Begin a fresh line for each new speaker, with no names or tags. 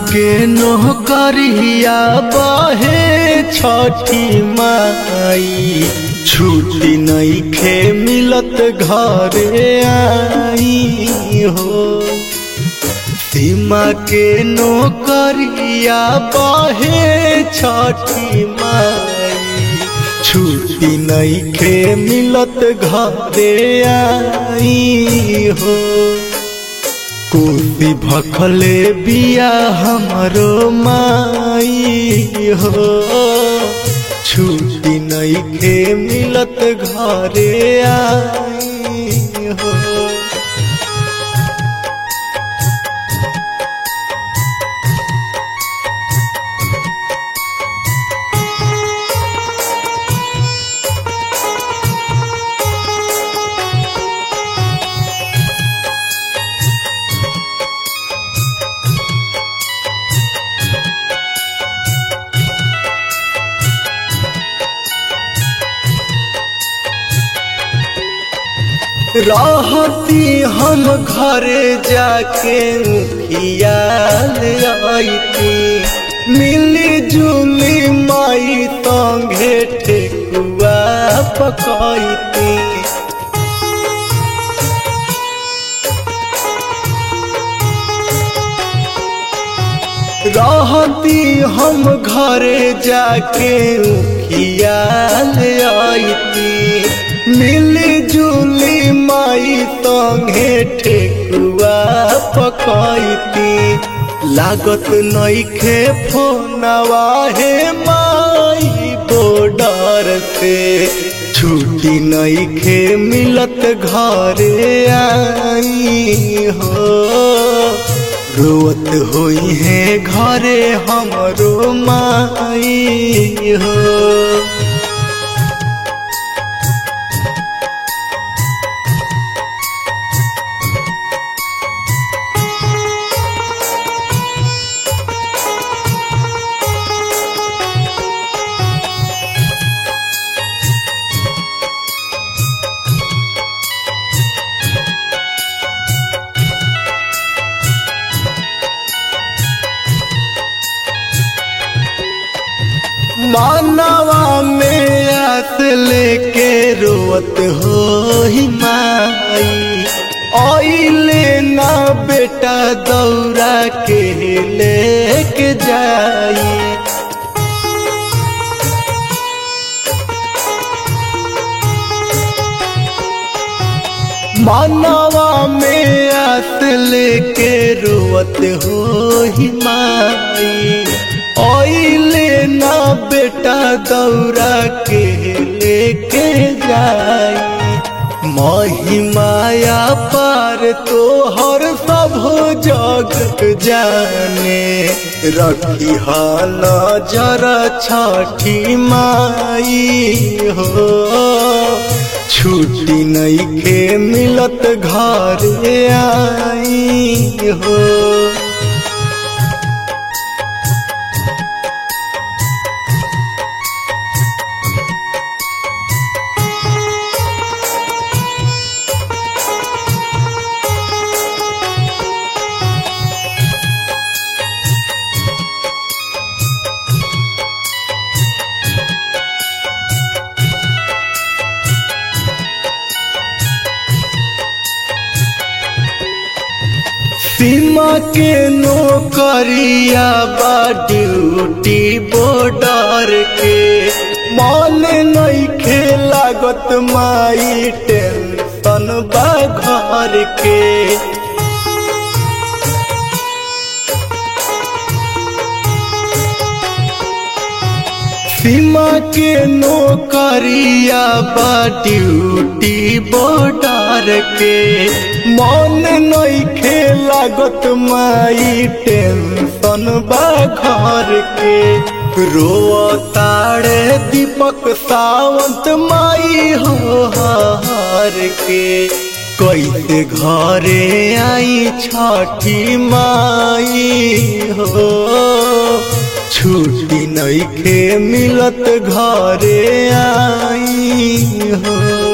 के नौकरिया बहे छठी माई छुट्टी नइखे मिलत घरे आई हो सीमा के नौकरिया बहे छठी माई छुट्टी नइखे मिलत घरे आई हो कोसी भखले बिया हमरो माई हो छुट्टी नइखे मिलत घरे आई हो रहती हम घरे जाके खियाल आईती मिली जुली माई संगे ठेकुआ पकाईती रहती हम घरे जाके खियाल आईती मिली जुली माई संगे ठेकुआ पकाईती लागत नइखे फोनवा हे माई बॉर्डर से छुट्टी नइखे मिलत घरे आई हो रोवत होई है घरे हमरो माई हो मानवा में आस लेके रोवत हो ही माई ओइले ना बेटा दौरा के लेके जाई मानवा में आस लेके रोवत हो ही माई ओइले ना बेटा दौरा के लेके जाई महिमाया पार तो हर सब जग जाने रखी नजर छठी माई हो छुट्टी नइखे मिलत घरे आई हो सीमा के नौकरिया बा ड्यूटी बॉर्डर के मन नइखे लागत माई टेंशन बा घर के सीमा के नौकरिया बा ड्यूटी बॉर्डर के मन नइखे लागत माई टेंशन बा घर के रो ताड़े दीपक सावंत माई हो हार के कैसे घरे आई छठी माई हो छुट्टी नइखे मिलत घरे आई हो